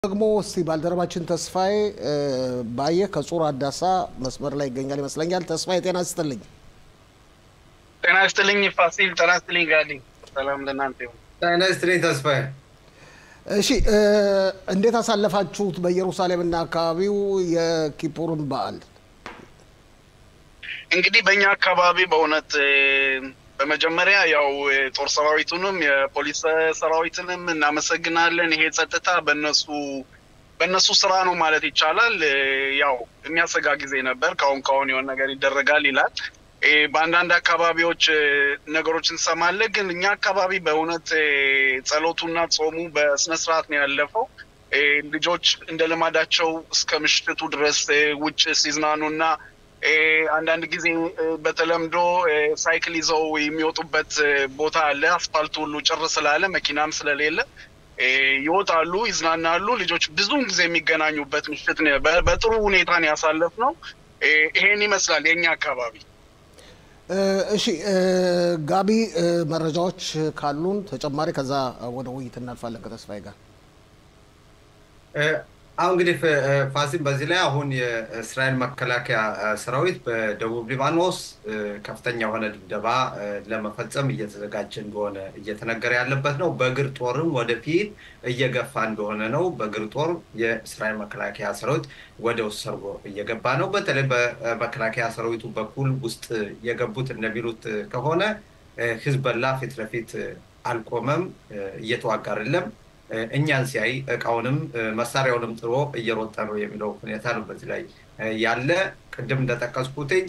ደግሞ እስቲ ባልደረባችን ተስፋዬ ባየ ከጹር አዳሳ መስመር ላይ ይገኛል ይመስለኛል። ተስፋዬ ጤና ይስጥልኝ። ጤና ይስጥልኝ ፋሲል። ጤና ይስጥልኝ ጋሊ። ሰላም ለእናንተ ይሁን። ጤና ይስጥልኝ ተስፋዬ። እሺ እንዴት አሳለፋችሁት በኢየሩሳሌምና አካባቢው የኪፑርን በዓል? እንግዲህ በእኛ አካባቢ በእውነት በመጀመሪያ ያው ጦር ሰራዊቱንም የፖሊስ ሰራዊትንም እናመሰግናለን። ይሄ ጸጥታ በነሱ በእነሱ ስራ ነው ማለት ይቻላል። ያው የሚያሰጋ ጊዜ ነበር። ካሁን ካሁን የሆነ ነገር ይደረጋል ይላል። በአንዳንድ አካባቢዎች ነገሮች እንሰማለን። ግን እኛ አካባቢ በእውነት ጸሎቱና ጾሙ በስነስርዓት ነው ያለፈው። ልጆች እንደ ልማዳቸው እስከ ምሽቱ ድረስ ውጭ ሲዝናኑና አንዳንድ ጊዜ በተለምዶ ሳይክል ይዘው የሚወጡበት ቦታ አለ። አስፋልቱ ሁሉ ጭር ስላለ መኪናም ስለሌለ ይወጣሉ፣ ይዝናናሉ። ልጆች ብዙውን ጊዜ የሚገናኙበት ምሽት በጥሩ ሁኔታ ነው ያሳለፍነው። ይሄን ይመስላል የእኛ አካባቢ። እሺ ጋቢ፣ መረጃዎች ካሉን ተጨማሪ፣ ከዛ ወደ ውይይት እናልፋለን ከተስፋዬ ጋር። አሁን እንግዲህ ፋሲል በዚህ ላይ አሁን የእስራኤል መከላከያ ሰራዊት በደቡብ ሊባኖስ ከፍተኛ የሆነ ድብደባ ለመፈጸም እየተዘጋጀ እንደሆነ እየተነገረ ያለበት ነው። በእግር ጦርም ወደፊት እየገፋ እንደሆነ ነው። በእግር ጦር የእስራኤል መከላከያ ሰራዊት ወደ ውስጥ ሰርጎ እየገባ ነው። በተለይ በመከላከያ ሰራዊቱ በኩል ውስጥ የገቡት እንደሚሉት ከሆነ ሂዝቦላ ፊት ለፊት አልቆመም፣ እየተዋጋ አይደለም እኛን ሲያይ እቃውንም መሳሪያውንም ጥሎ እየሮጠ ነው የሚለው ሁኔታ ነው በዚህ ላይ ያለ። ቅድም እንደጠቀስኩትኝ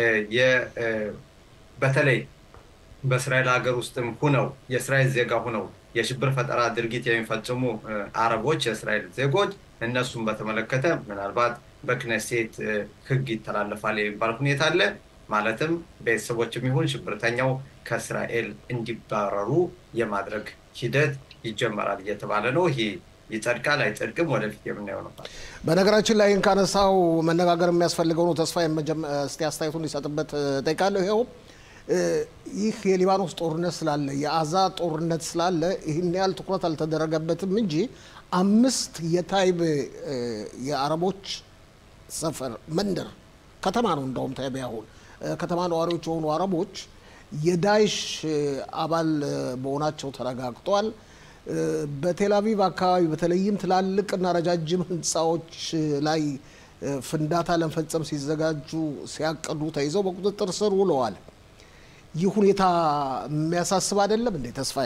በተለይ በእስራኤል ሀገር ውስጥም ሁነው የእስራኤል ዜጋ ሁነው የሽብር ፈጠራ ድርጊት የሚፈጽሙ አረቦች የእስራኤል ዜጎች እነሱን በተመለከተ ምናልባት በክነሴት ሕግ ይተላለፋል የሚባል ሁኔታ አለ። ማለትም ቤተሰቦችም ይሁን ሽብርተኛው ከእስራኤል እንዲባረሩ የማድረግ ሂደት ይጀመራል እየተባለ ነው። ይሄ ይጸድቃል አይጸድቅም ወደፊት የምናየው ነው። በነገራችን ላይ ይህን ካነሳው መነጋገር የሚያስፈልገው ነው። ተስፋ እስቲ አስተያየቱን ሊሰጥበት ጠይቃለሁ። ይኸው ይህ የሊባኖስ ጦርነት ስላለ የአዛ ጦርነት ስላለ ይህን ያህል ትኩረት አልተደረገበትም እንጂ አምስት የታይቤ የአረቦች ሰፈር መንደር ከተማ ነው እንደውም ታይቤ አሁን ከተማ ነዋሪዎች የሆኑ አረቦች የዳይሽ አባል መሆናቸው ተረጋግጧል። በቴልአቪቭ አካባቢ በተለይም ትላልቅና ረጃጅም ህንፃዎች ላይ ፍንዳታ ለመፈጸም ሲዘጋጁ ሲያቅዱ ተይዘው በቁጥጥር ስር ውለዋል። ይህ ሁኔታ የሚያሳስብ አይደለም እንዴ ተስፋዬ?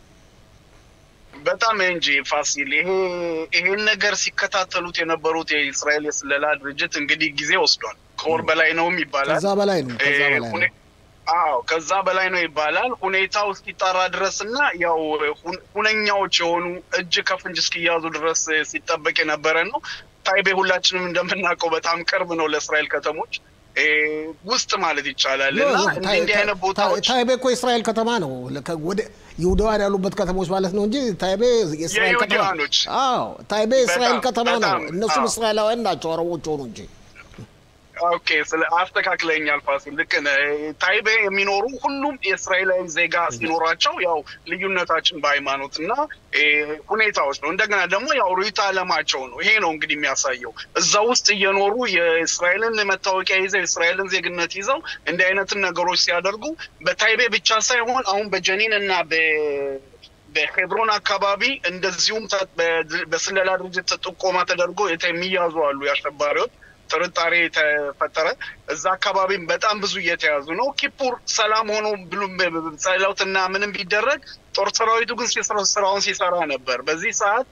በጣም እንጂ ፋሲል፣ ይሄን ነገር ሲከታተሉት የነበሩት የእስራኤል የስለላ ድርጅት እንግዲህ ጊዜ ወስዷል። ከወር በላይ ነውም ይባላል። ከዛ በላይ ነው። ከዛ በላይ ነው። አዎ ከዛ በላይ ነው ይባላል። ሁኔታው እስኪጣራ ድረስ እና ያው ሁነኛዎች የሆኑ እጅ ከፍንጅ እስኪያዙ ድረስ ሲጠበቅ የነበረ ነው። ታይቤ ሁላችንም እንደምናውቀው በጣም ቅርብ ነው ለእስራኤል ከተሞች ውስጥ ማለት ይቻላል። እና እንዲህ አይነት ቦታዎች ታይቤ እኮ የእስራኤል ከተማ ነው። ወደ ይሁዳውያን ያሉበት ከተሞች ማለት ነው እንጂ ታይቤ የእስራኤል ከተማ አዎ፣ ታይቤ የእስራኤል ከተማ ነው። እነሱም እስራኤላውያን ናቸው አረቦች ሆኑ እንጂ ኦኬ ስለ አስተካክለኛል ፋሲል፣ ልክ ነህ። ታይቤ የሚኖሩ ሁሉም የእስራኤላዊ ዜጋ ሲኖራቸው ያው ልዩነታችን በሃይማኖት እና ሁኔታዎች ነው። እንደገና ደግሞ ያው ርዕዮተ ዓለማቸው ነው። ይሄ ነው እንግዲህ የሚያሳየው እዛ ውስጥ እየኖሩ የእስራኤልን መታወቂያ ይዘው የእስራኤልን ዜግነት ይዘው እንዲህ አይነትን ነገሮች ሲያደርጉ በታይቤ ብቻ ሳይሆን አሁን በጀኒን እና በሄብሮን አካባቢ እንደዚሁም በስለላ ድርጅት ጥቆማ ተደርጎ የሚያዙ አሉ የአሸባሪዎች ጥርጣሬ ተፈጠረ። እዛ አካባቢም በጣም ብዙ እየተያዙ ነው። ኪፑር ሰላም ሆኖ ብሉ ጸሎትና ምንም ቢደረግ ጦር ሰራዊቱ ግን ስራውን ሲሰራ ነበር። በዚህ ሰዓት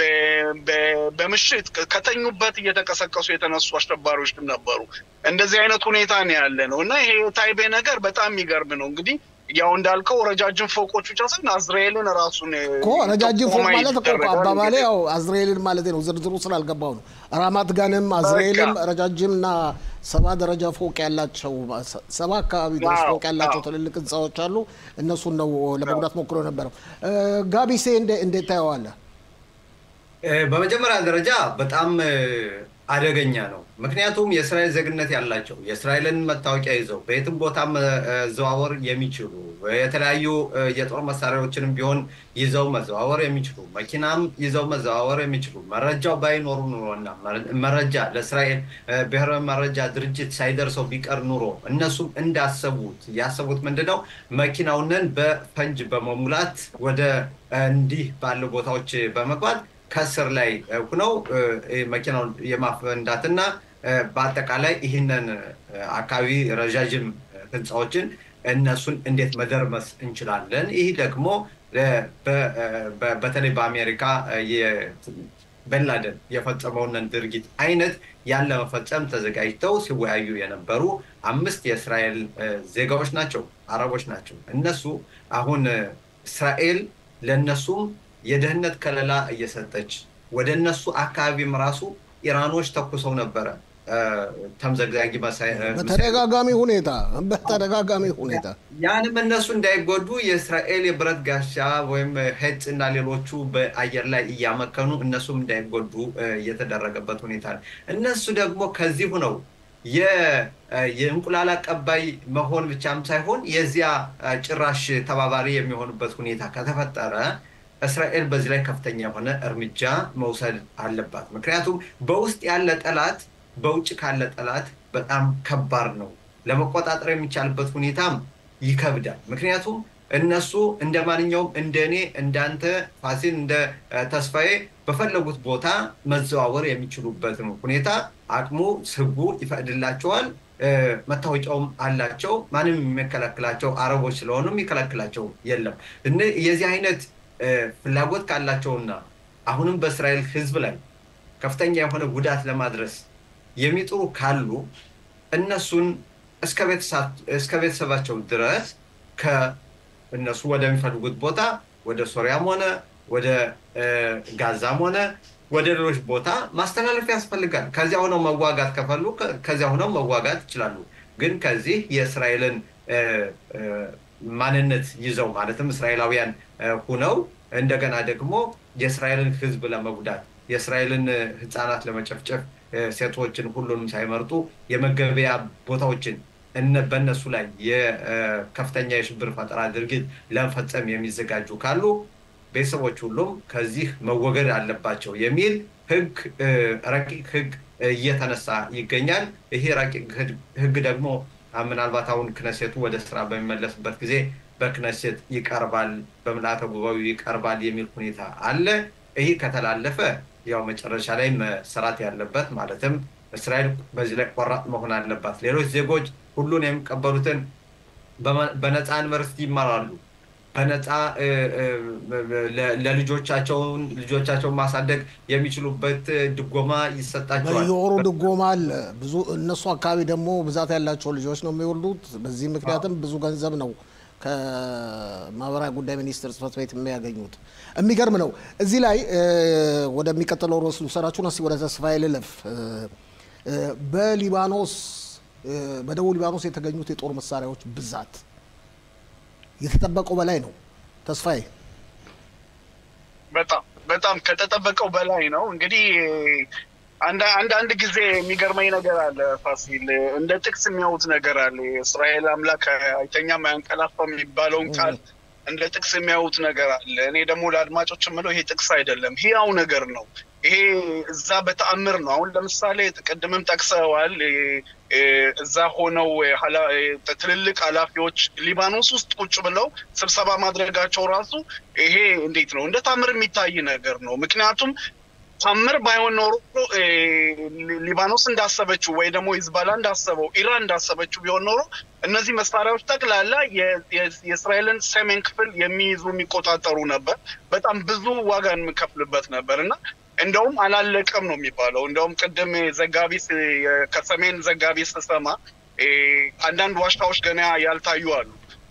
በምሽት ከተኙበት እየተቀሰቀሱ የተነሱ አሸባሪዎች ነበሩ። እንደዚህ አይነት ሁኔታ ነው ያለ ነው እና ይሄ የታይቤ ነገር በጣም የሚገርም ነው እንግዲህ ያው እንዳልከው ረጃጅም ፎቆች ብቻ ሳይሆን አዝራኤልን ራሱን እኮ ረጃጅም ፎቅ ማለት እኮ አባባሌ ያው አዝራኤልን ማለት ነው። ዝርዝሩ ስላልገባው ነው። ራማት ጋንም አዝራኤልም ረጃጅም እና ሰባ ደረጃ ፎቅ ያላቸው ሰባ አካባቢ ድረስ ፎቅ ያላቸው ትልልቅ ህንፃዎች አሉ። እነሱን ነው ለመጉዳት ሞክሮ ነበረው። ጋቢሴ እንዴት ታየዋለህ? በመጀመሪያ ደረጃ በጣም አደገኛ ነው። ምክንያቱም የእስራኤል ዜግነት ያላቸው የእስራኤልን መታወቂያ ይዘው በየትም ቦታ መዘዋወር የሚችሉ የተለያዩ የጦር መሳሪያዎችንም ቢሆን ይዘው መዘዋወር የሚችሉ መኪናም ይዘው መዘዋወር የሚችሉ መረጃው ባይኖሩ ኑሮና መረጃ ለእስራኤል ብሔራዊ መረጃ ድርጅት ሳይደርሰው ቢቀር ኑሮ እነሱም እንዳሰቡት ያሰቡት ምንድነው መኪናውንን በፈንጅ በመሙላት ወደ እንዲህ ባሉ ቦታዎች በመግባት ከስር ላይ ሁነው መኪናውን የማፈንዳትና በአጠቃላይ ይህንን አካባቢ ረዣዥም ህንፃዎችን እነሱን እንዴት መደርመስ እንችላለን? ይህ ደግሞ በተለይ በአሜሪካ በንላደን የፈጸመውን ድርጊት አይነት ያለ መፈጸም ተዘጋጅተው ሲወያዩ የነበሩ አምስት የእስራኤል ዜጋዎች ናቸው፣ አረቦች ናቸው። እነሱ አሁን እስራኤል ለእነሱም የደህንነት ከለላ እየሰጠች ወደ እነሱ አካባቢም ራሱ ኢራኖች ተኩሰው ነበረ ተምዘግዛጊ በተደጋጋሚ ሁኔታ በተደጋጋሚ ሁኔታ ያንም እነሱ እንዳይጎዱ የእስራኤል የብረት ጋሻ ወይም ሄጽ እና ሌሎቹ በአየር ላይ እያመከኑ እነሱም እንዳይጎዱ እየተደረገበት ሁኔታ ነው። እነሱ ደግሞ ከዚሁ ነው የእንቁላል አቀባይ መሆን ብቻም ሳይሆን የዚያ ጭራሽ ተባባሪ የሚሆኑበት ሁኔታ ከተፈጠረ እስራኤል በዚህ ላይ ከፍተኛ የሆነ እርምጃ መውሰድ አለባት። ምክንያቱም በውስጥ ያለ ጠላት በውጭ ካለ ጠላት በጣም ከባድ ነው። ለመቆጣጠር የሚቻልበት ሁኔታም ይከብዳል። ምክንያቱም እነሱ እንደ ማንኛውም እንደ እኔ እንዳንተ ፋሲል እንደ ተስፋዬ በፈለጉት ቦታ መዘዋወር የሚችሉበትን ሁኔታ አቅሙ ህጉ ይፈቅድላቸዋል። መታወቂያውም አላቸው። ማንም የሚከለክላቸው አረቦች ስለሆኑ የሚከለክላቸው የለም። የዚህ አይነት ፍላጎት ካላቸውና አሁንም በእስራኤል ህዝብ ላይ ከፍተኛ የሆነ ጉዳት ለማድረስ የሚጥሩ ካሉ እነሱን እስከ ቤተሰባቸው ድረስ ከእነሱ ወደሚፈልጉት ቦታ ወደ ሶሪያም ሆነ ወደ ጋዛም ሆነ ወደ ሌሎች ቦታ ማስተላለፍ ያስፈልጋል። ከዚያ ሆነው መዋጋት ከፈሉ ከዚያ ሆነው መዋጋት ይችላሉ። ግን ከዚህ የእስራኤልን ማንነት ይዘው ማለትም እስራኤላውያን ሁነው እንደገና ደግሞ የእስራኤልን ህዝብ ለመጉዳት የእስራኤልን ህፃናት ለመጨፍጨፍ ሴቶችን ሁሉንም ሳይመርጡ የመገበያ ቦታዎችን በእነሱ ላይ የከፍተኛ የሽብር ፈጠራ ድርጊት ለመፈጸም የሚዘጋጁ ካሉ ቤተሰቦች ሁሉም ከዚህ መወገድ አለባቸው የሚል ህግ ረቂቅ ህግ እየተነሳ ይገኛል። ይሄ ረቂቅ ህግ ደግሞ ምናልባት አሁን ክነሴቱ ወደ ስራ በሚመለስበት ጊዜ በክነሴት ይቀርባል፣ በምልአተ ጉባኤው ይቀርባል የሚል ሁኔታ አለ። ይህ ከተላለፈ ያው መጨረሻ ላይ መሰራት ያለበት ማለትም እስራኤል በዚህ ላይ ቆራጥ መሆን አለባት። ሌሎች ዜጎች ሁሉን የሚቀበሉትን በነፃ ዩኒቨርሲቲ ይማራሉ። በነፃ ለልጆቻቸውን ልጆቻቸውን ማሳደግ የሚችሉበት ድጎማ ይሰጣቸዋል። በየወሩ ድጎማ አለ። ብዙ እነሱ አካባቢ ደግሞ ብዛት ያላቸው ልጆች ነው የሚወልዱት። በዚህ ምክንያትም ብዙ ገንዘብ ነው ከማህበራዊ ጉዳይ ሚኒስቴር ጽሕፈት ቤት የሚያገኙት። የሚገርም ነው። እዚህ ላይ ወደሚቀጥለው ርዕስ ልውሰዳችሁና እስኪ ወደ ተስፋዬ ልለፍ። በሊባኖስ በደቡብ ሊባኖስ የተገኙት የጦር መሳሪያዎች ብዛት የተጠበቀው በላይ ነው። ተስፋዬ በጣም በጣም ከተጠበቀው በላይ ነው። እንግዲህ አንዳንድ ጊዜ የሚገርመኝ ነገር አለ ፋሲል፣ እንደ ጥቅስ የሚያዩት ነገር አለ። የእስራኤል አምላክ አይተኛም አያንቀላፋም የሚባለውን ቃል እንደ ጥቅስ የሚያዩት ነገር አለ። እኔ ደግሞ ለአድማጮች የምለው ይሄ ጥቅስ አይደለም፣ ህያው ነገር ነው። ይሄ እዛ በተአምር ነው። አሁን ለምሳሌ ቅድምም ጠቅሰዋል። እዛ ሆነው ትልልቅ ኃላፊዎች ሊባኖስ ውስጥ ቁጭ ብለው ስብሰባ ማድረጋቸው ራሱ ይሄ እንዴት ነው እንደ ታምር የሚታይ ነገር ነው። ምክንያቱም ታምር ባይሆን ኖሮ ሊባኖስ እንዳሰበችው ወይ ደግሞ ሂዝባላ እንዳሰበው ኢራን እንዳሰበችው ቢሆን ኖሮ እነዚህ መሳሪያዎች ጠቅላላ የእስራኤልን ሰሜን ክፍል የሚይዙ የሚቆጣጠሩ ነበር። በጣም ብዙ ዋጋ የምከፍልበት ነበር እና እንደውም አላለቀም ነው የሚባለው። እንደውም ቅድም ዘጋቢ ከሰሜን ዘጋቢ ስሰማ አንዳንድ ዋሻዎች ገና ያልታዩ አሉ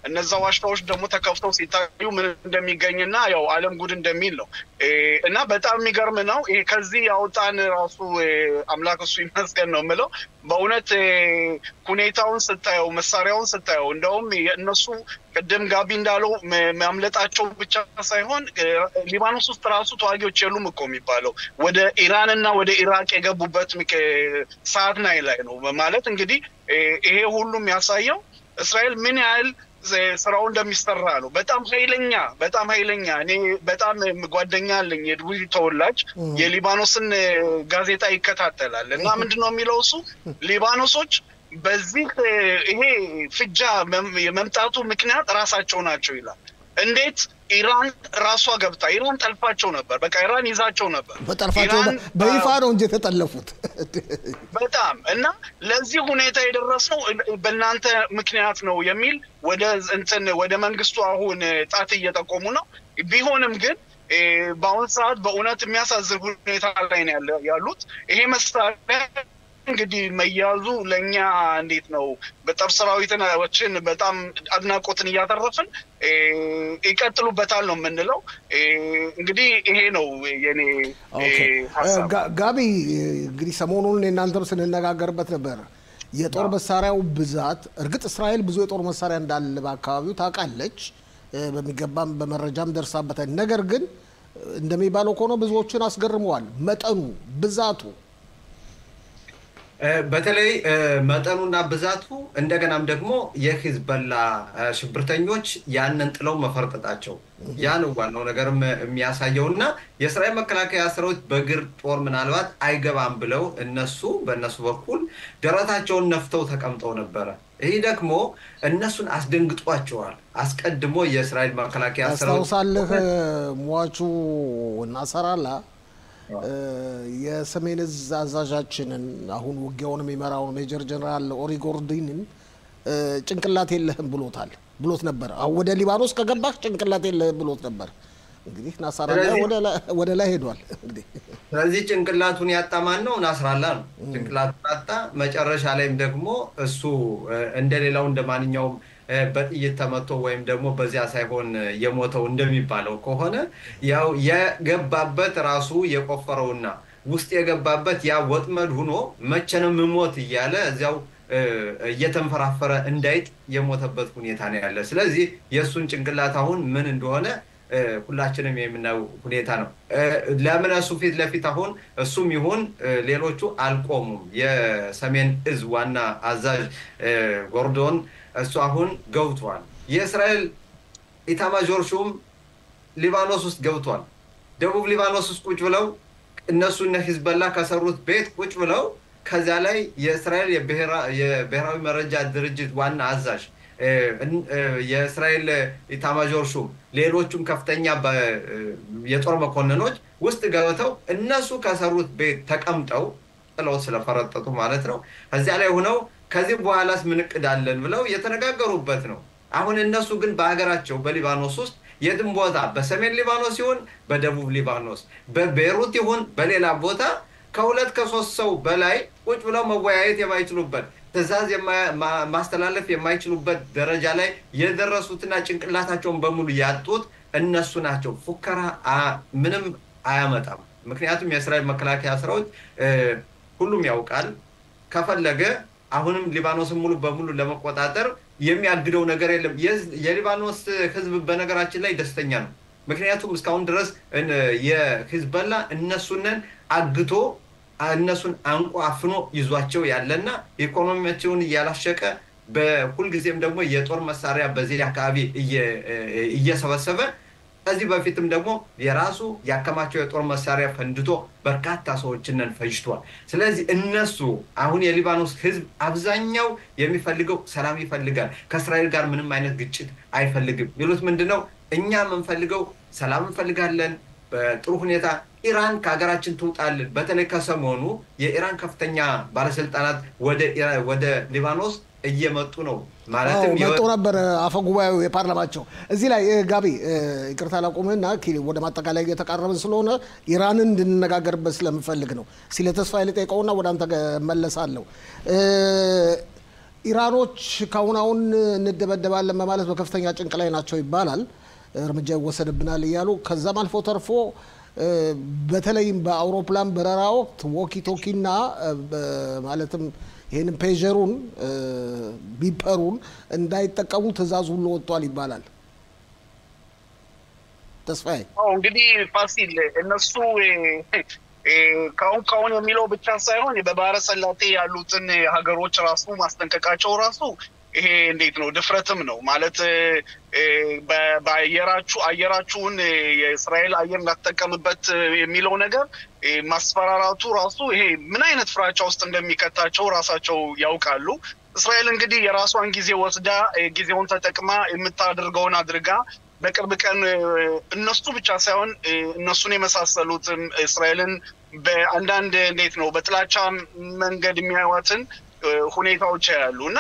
እነዛ ዋሻዎች ደግሞ ተከፍተው ሲታዩ ምን እንደሚገኝና ያው ዓለም ጉድ እንደሚል ነው እና በጣም የሚገርም ነው። ይሄ ከዚህ ያውጣን ራሱ አምላክ እሱ ይመስገን ነው የምለው። በእውነት ሁኔታውን ስታየው፣ መሳሪያውን ስታየው እንደውም የእነሱ ቅድም ጋቢ እንዳለው ማምለጣቸው ብቻ ሳይሆን ሊባኖስ ውስጥ ራሱ ተዋጊዎች የሉም እኮ የሚባለው ወደ ኢራን እና ወደ ኢራቅ የገቡበት ሰዓት ናይ ላይ ነው ማለት እንግዲህ ይሄ ሁሉም ያሳየው እስራኤል ምን ያህል ስራው እንደሚሰራ ነው። በጣም ኃይለኛ በጣም ኃይለኛ እኔ በጣም ጓደኛ አለኝ የድዊ ተወላጅ የሊባኖስን ጋዜጣ ይከታተላል እና ምንድን ነው የሚለው እሱ ሊባኖሶች በዚህ ይሄ ፍጃ የመምጣቱ ምክንያት ራሳቸው ናቸው ይላል። እንዴት ኢራን ራሷ ገብታ ኢራን ጠልፋቸው ነበር። በቃ ኢራን ይዛቸው ነበር። በጠልፋቸው በይፋ ነው እንጂ የተጠለፉት በጣም እና ለዚህ ሁኔታ የደረስነው በእናንተ ምክንያት ነው የሚል ወደ እንትን ወደ መንግስቱ አሁን ጣት እየጠቆሙ ነው። ቢሆንም ግን በአሁን ሰዓት በእውነት የሚያሳዝን ሁኔታ ላይ ነው ያሉት። ይሄ መሳሪያ እንግዲህ መያዙ ለእኛ እንዴት ነው በጦር ሰራዊቶችን በጣም አድናቆትን እያተረፍን ይቀጥሉበታል ነው የምንለው። እንግዲህ ይሄ ነው የኔ ሀሳብ። ጋቢ እንግዲህ ሰሞኑን እናንተም ስንነጋገርበት ነበር የጦር መሳሪያው ብዛት። እርግጥ እስራኤል ብዙ የጦር መሳሪያ እንዳለ በአካባቢው ታውቃለች፣ በሚገባም በመረጃም ደርሳበታል። ነገር ግን እንደሚባለው ከሆነ ብዙዎችን አስገርመዋል መጠኑ ብዛቱ በተለይ መጠኑና ብዛቱ እንደገናም ደግሞ የሂዝበላ ሽብርተኞች ያንን ጥለው መፈርጠጣቸው ያ ነው ዋናው ነገርም የሚያሳየው እና የእስራኤል መከላከያ ሰራዊት በእግር ጦር ምናልባት አይገባም ብለው እነሱ በእነሱ በኩል ደረታቸውን ነፍተው ተቀምጠው ነበረ። ይህ ደግሞ እነሱን አስደንግጧቸዋል። አስቀድሞ የእስራኤል መከላከያ ሰራዊት ያስታውሳልህ ሟቹ ናሰራላ የሰሜን እዝ አዛዣችንን አሁን ውጊያውን የሚመራውን ሜጀር ጀነራል ኦሪጎርዲንን ጭንቅላት የለህም ብሎታል ብሎት ነበር። አሁን ወደ ሊባኖስ ከገባህ ጭንቅላት የለህም ብሎት ነበር። እንግዲህ ናስራላ ወደ ላይ ሄዷል። እንግዲህ ስለዚህ ጭንቅላቱን ያጣ ማን ነው? ናስራላ ነው። ጭንቅላቱን አጣ። መጨረሻ ላይም ደግሞ እሱ እንደሌላው እንደ ማንኛውም በጥይት ተመቶ ወይም ደግሞ በዚያ ሳይሆን የሞተው እንደሚባለው ከሆነ ያው የገባበት ራሱ የቆፈረውና ውስጥ የገባበት ያ ወጥመድ ሁኖ መቼ ነው የምሞት እያለ እዚያው እየተንፈራፈረ እንዳይጥ የሞተበት ሁኔታ ነው ያለ። ስለዚህ የእሱን ጭንቅላት አሁን ምን እንደሆነ ሁላችንም የምናየው ሁኔታ ነው። ለምን እሱ ፊት ለፊት አሁን እሱም ይሁን ሌሎቹ አልቆሙም። የሰሜን እዝ ዋና አዛዥ ጎርዶን እሱ አሁን ገብቷል። የእስራኤል ኢታማዦር ሹም ሊባኖስ ውስጥ ገብቷል። ደቡብ ሊባኖስ ውስጥ ቁጭ ብለው እነሱ እነ ሂዝበላ ከሰሩት ቤት ቁጭ ብለው ከዚያ ላይ የእስራኤል የብሔራዊ መረጃ ድርጅት ዋና አዛዥ የእስራኤል ኢታማዦር ሹም ሌሎቹም ከፍተኛ የጦር መኮንኖች ውስጥ ገብተው እነሱ ከሰሩት ቤት ተቀምጠው ጥለው ስለፈረጠጡ ማለት ነው። ከዚያ ላይ ሆነው ከዚህ በኋላስ ምን እቅድ አለን ብለው የተነጋገሩበት ነው። አሁን እነሱ ግን በሀገራቸው በሊባኖስ ውስጥ የትም ቦታ በሰሜን ሊባኖስ ይሁን በደቡብ ሊባኖስ በቤሩት ይሁን በሌላ ቦታ ከሁለት ከሶስት ሰው በላይ ቁጭ ብለው መወያየት የማይችሉበት ትዕዛዝ ማስተላለፍ የማይችሉበት ደረጃ ላይ የደረሱትና ጭንቅላታቸውን በሙሉ ያጡት እነሱ ናቸው። ፉከራ ምንም አያመጣም። ምክንያቱም የእስራኤል መከላከያ ሰራዊት ሁሉም ያውቃል ከፈለገ አሁንም ሊባኖስን ሙሉ በሙሉ ለመቆጣጠር የሚያግደው ነገር የለም። የሊባኖስ ሕዝብ በነገራችን ላይ ደስተኛ ነው። ምክንያቱም እስካሁን ድረስ የሂዝበላ እነሱንን አግቶ እነሱን አንቆ አፍኖ ይዟቸው ያለና ኢኮኖሚያቸውን እያላሸቀ በሁልጊዜም ደግሞ የጦር መሳሪያ በዚህ አካባቢ እየሰበሰበ ከዚህ በፊትም ደግሞ የራሱ ያከማቸው የጦር መሳሪያ ፈንድቶ በርካታ ሰዎችንን ፈጅቷል። ስለዚህ እነሱ አሁን የሊባኖስ ህዝብ አብዛኛው የሚፈልገው ሰላም ይፈልጋል። ከእስራኤል ጋር ምንም አይነት ግጭት አይፈልግም። ሚሉት ምንድን ነው? እኛ የምንፈልገው ሰላም እንፈልጋለን በጥሩ ሁኔታ ኢራን ከሀገራችን ትውጣልን። በተለይ ከሰሞኑ የኢራን ከፍተኛ ባለስልጣናት ወደ ሊባኖስ እየመጡ ነው። ማለትም መጡ ነበር አፈ ጉባኤው የፓርላማቸው። እዚህ ላይ ጋቢ ይቅርታ ላቁምህና ወደ ማጠቃላይ እየተቃረብን ስለሆነ ኢራንን እንድንነጋገርበት ስለምፈልግ ነው። ስለ ተስፋ ልጠይቀውና ወደ አንተ መለሳለሁ። ኢራኖች ካሁን አሁን እንደበደባለን በማለት በከፍተኛ ጭንቅ ላይ ናቸው ይባላል። እርምጃ ይወሰድብናል እያሉ ከዛም አልፎ ተርፎ በተለይም በአውሮፕላን በረራ ወቅት ዎኪ ቶኪና ማለትም ይህንን ፔጀሩን ቢፐሩን እንዳይጠቀሙ ትዕዛዝ ሁሉ ወጥቷል ይባላል። ተስፋዬ እንግዲህ ፋሲል እነሱ ካሁን ካሁን የሚለው ብቻ ሳይሆን በባህረ ሰላጤ ያሉትን ሀገሮች ራሱ ማስጠንቀቃቸው ራሱ ይሄ እንዴት ነው ድፍረትም ነው ማለት በአየራችሁ አየራችሁን የእስራኤል አየር እንዳትጠቀምበት የሚለው ነገር ማስፈራራቱ ራሱ ይሄ ምን አይነት ፍራቻ ውስጥ እንደሚከታቸው ራሳቸው ያውቃሉ። እስራኤል እንግዲህ የራሷን ጊዜ ወስዳ ጊዜውን ተጠቅማ የምታደርገውን አድርጋ በቅርብ ቀን እነሱ ብቻ ሳይሆን እነሱን የመሳሰሉትም እስራኤልን በአንዳንድ እንዴት ነው በጥላቻ መንገድ የሚያዩዋትን ሁኔታዎች ያሉ እና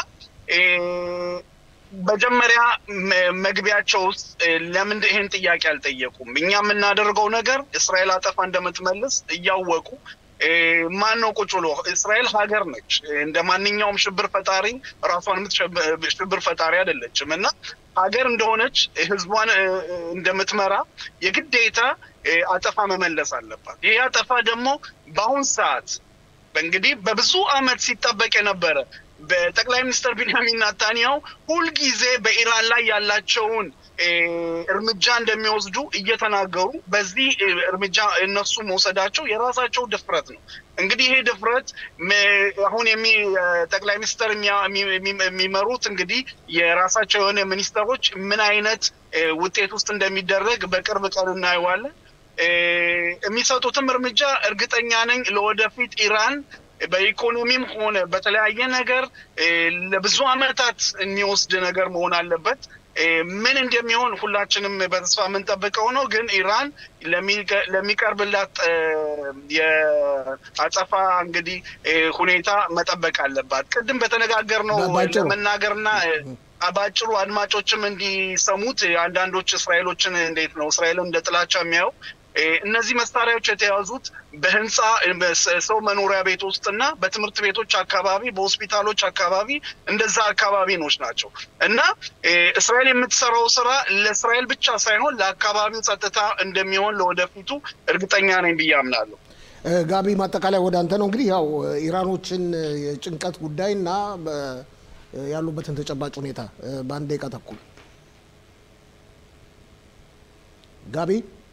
መጀመሪያ መግቢያቸው ውስጥ ለምን ይህን ጥያቄ አልጠየቁም? እኛ የምናደርገው ነገር እስራኤል አጠፋ እንደምትመልስ እያወቁ ማን ነው ቁጭ ብሎ እስራኤል ሀገር ነች። እንደ ማንኛውም ሽብር ፈጣሪ ራሷን ሽብር ፈጣሪ አይደለችም እና ሀገር እንደሆነች ህዝቧን እንደምትመራ የግዴታ አጠፋ መመለስ አለባት። ይህ አጠፋ ደግሞ በአሁን ሰዓት እንግዲህ በብዙ አመት ሲጠበቅ የነበረ በጠቅላይ ሚኒስትር ቢንያሚን ናታንያሁ ሁልጊዜ በኢራን ላይ ያላቸውን እርምጃ እንደሚወስዱ እየተናገሩ በዚህ እርምጃ እነሱ መውሰዳቸው የራሳቸው ድፍረት ነው። እንግዲህ ይሄ ድፍረት አሁን የሚ ጠቅላይ ሚኒስትር የሚመሩት እንግዲህ የራሳቸው የሆነ ሚኒስተሮች ምን አይነት ውጤት ውስጥ እንደሚደረግ በቅርብ ቀን እናየዋለን። የሚሰጡትም እርምጃ እርግጠኛ ነኝ ለወደፊት ኢራን በኢኮኖሚም ሆነ በተለያየ ነገር ለብዙ አመታት የሚወስድ ነገር መሆን አለበት። ምን እንደሚሆን ሁላችንም በተስፋ የምንጠብቀው ነው። ግን ኢራን ለሚቀርብላት የአጸፋ እንግዲህ ሁኔታ መጠበቅ አለባት። ቅድም በተነጋገርነው ለመናገርና በአጭሩ አድማጮችም እንዲሰሙት አንዳንዶች እስራኤሎችን እንዴት ነው እስራኤልን እንደ ጥላቻ የሚያየው እነዚህ መሳሪያዎች የተያዙት በህንፃ ሰው መኖሪያ ቤት ውስጥና በትምህርት ቤቶች አካባቢ፣ በሆስፒታሎች አካባቢ እንደዛ አካባቢኖች ናቸው እና እስራኤል የምትሰራው ስራ ለእስራኤል ብቻ ሳይሆን ለአካባቢው ጸጥታ እንደሚሆን ለወደፊቱ እርግጠኛ ነኝ ብዬ አምናለሁ። ጋቢ ማጠቃለያ ወደ አንተ ነው። እንግዲህ ያው ኢራኖችን የጭንቀት ጉዳይና ያሉበትን ተጨባጭ ሁኔታ በአንድ ደቂቃ ተኩል ጋቢ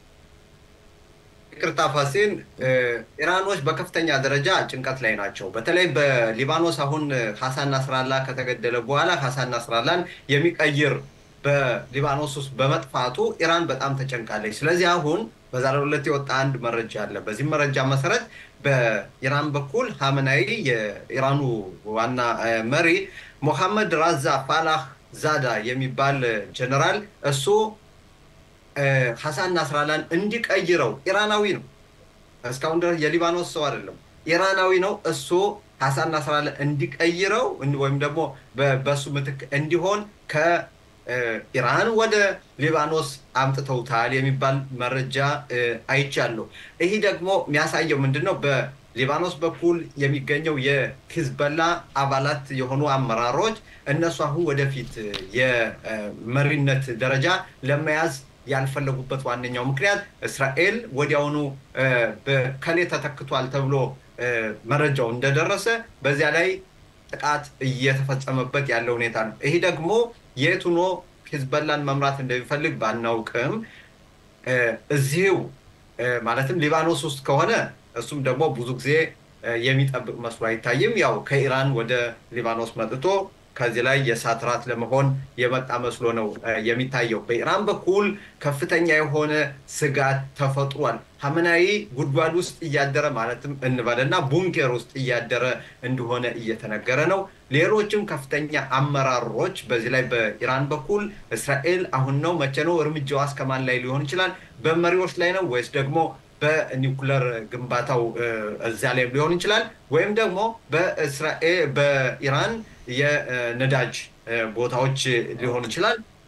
ይቅርታ ፋሲን፣ ኢራኖች በከፍተኛ ደረጃ ጭንቀት ላይ ናቸው። በተለይ በሊባኖስ አሁን ሀሳን ናስራላ ከተገደለ በኋላ ሀሳን ናስራላን የሚቀይር በሊባኖስ ውስጥ በመጥፋቱ ኢራን በጣም ተጨንቃለች። ስለዚህ አሁን በዛሬው ዕለት የወጣ አንድ መረጃ አለ። በዚህ መረጃ መሰረት በኢራን በኩል ሀመናዊ የኢራኑ ዋና መሪ ሞሐመድ ራዛ ፋላህ ዛዳ የሚባል ጀነራል እሱ ሀሳን ናስራላን እንዲቀይረው ኢራናዊ ነው። እስካሁን ድረስ የሊባኖስ ሰው አይደለም፣ ኢራናዊ ነው። እሱ ሀሳን ናስራላን እንዲቀይረው ወይም ደግሞ በሱ ምትክ እንዲሆን ከኢራን ወደ ሊባኖስ አምጥተውታል የሚባል መረጃ አይቻለሁ። ይህ ደግሞ የሚያሳየው ምንድን ነው? በሊባኖስ በኩል የሚገኘው የሂዝበላ አባላት የሆኑ አመራሮች እነሱ አሁን ወደፊት የመሪነት ደረጃ ለመያዝ ያልፈለጉበት ዋነኛው ምክንያት እስራኤል ወዲያውኑ ከሌ ተተክቷል ተብሎ መረጃው እንደደረሰ በዚያ ላይ ጥቃት እየተፈጸመበት ያለ ሁኔታ ነው። ይህ ደግሞ የት ሆኖ ሂዝበላን መምራት እንደሚፈልግ ባናውቅም እዚሁ ማለትም ሊባኖስ ውስጥ ከሆነ እሱም ደግሞ ብዙ ጊዜ የሚጠብቅ መስሎ አይታይም። ያው ከኢራን ወደ ሊባኖስ መጥቶ ከዚህ ላይ የእሳት ራት ለመሆን የመጣ መስሎ ነው የሚታየው። በኢራን በኩል ከፍተኛ የሆነ ስጋት ተፈጥሯል። ሀመናዊ ጉድጓድ ውስጥ እያደረ ማለትም እንበልና ቡንኬር ውስጥ እያደረ እንደሆነ እየተነገረ ነው። ሌሎችም ከፍተኛ አመራሮች በዚህ ላይ በኢራን በኩል እስራኤል አሁን ነው መቼ ነው እርምጃዋ እስከማን ላይ ሊሆን ይችላል? በመሪዎች ላይ ነው ወይስ ደግሞ በኒውክለር ግንባታው እዚያ ላይ ሊሆን ይችላል ወይም ደግሞ በእስራኤል በኢራን የነዳጅ ቦታዎች ሊሆን ይችላል።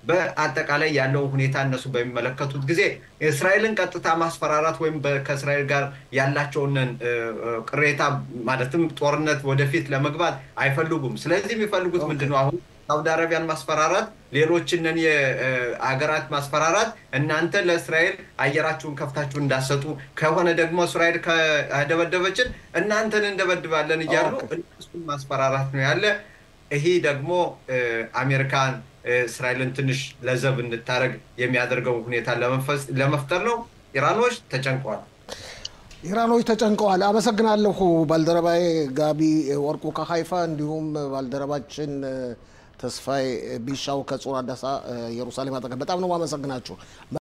በአጠቃላይ ያለውን ሁኔታ እነሱ በሚመለከቱት ጊዜ እስራኤልን ቀጥታ ማስፈራራት ወይም ከእስራኤል ጋር ያላቸውን ቅሬታ ማለትም ጦርነት ወደፊት ለመግባት አይፈልጉም። ስለዚህ የሚፈልጉት ምንድን ነው? አሁን ሳውዲ አረቢያን ማስፈራራት፣ ሌሎችንን የአገራት ማስፈራራት፣ እናንተ ለእስራኤል አየራችሁን ከፍታችሁ እንዳሰጡ ከሆነ ደግሞ እስራኤል ከደበደበችን እናንተን እንደበድባለን እያሉ እነሱን ማስፈራራት ነው ያለ። ይሄ ደግሞ አሜሪካን እስራኤልን ትንሽ ለዘብ እንድታደረግ የሚያደርገው ሁኔታ ለመፍጠር ነው። ኢራኖች ተጨንቀዋል። ኢራኖች ተጨንቀዋል። አመሰግናለሁ ባልደረባዬ ጋቢ ወርቁ ከሀይፋ እንዲሁም ባልደረባችን ተስፋዬ ቢሻው ከጾር አዳሳ ኢየሩሳሌም አጠገብ በጣም ነው ማመሰግናችሁ።